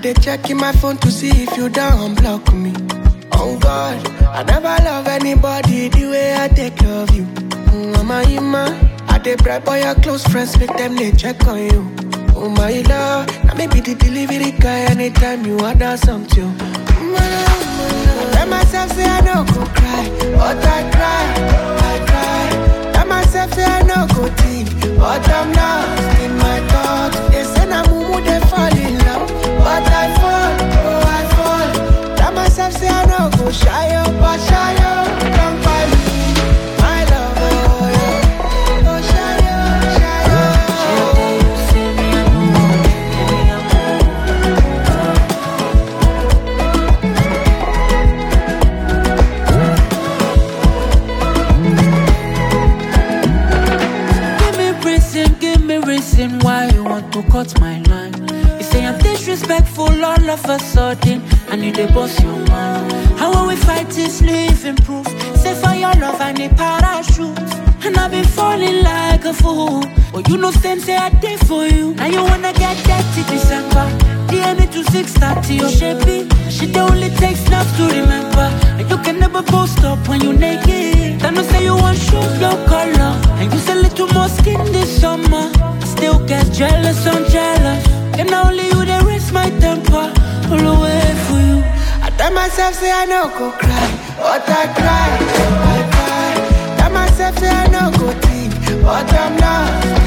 dey checking my phone to see if you don't block me. Oh God, I never love anybody the way I take love you. Mm, Mama, Ima, I dey bribe all your close friends, make them they check on you. Oh my love, now maybe the delivery guy anytime you order something. Mm, I tell myself say I no go cry, but I cry, I cry. Tell myself say I no go think, but I'm lost in my thoughts. They say na mumu they fall in love, but I fall, oh I fall. Tell myself say I no go shy up, but shy up, don't find me, my love, oh yeah. Oh shy up, shy up. Give me reason, give me reason why you want to cut my line. You say I'm disrespectful all of a sudden, I need a boss your mind. How will we fight this living proof? Say for your love I need parachute. And I've been falling like a fool. But you know, same say I did for you. Now you wanna get dirty December. DNA to 630, your shapey. She only takes snaps to remember. And you can never post up when you naked. Then you say you want show your color. And you say little more skin this summer. I still get jealous, I'm jealous. And now only you they raise my temper. All the way for you. I tell myself say I no go cry, but I cry, I cry. Tell myself say I no go think, but I'm lost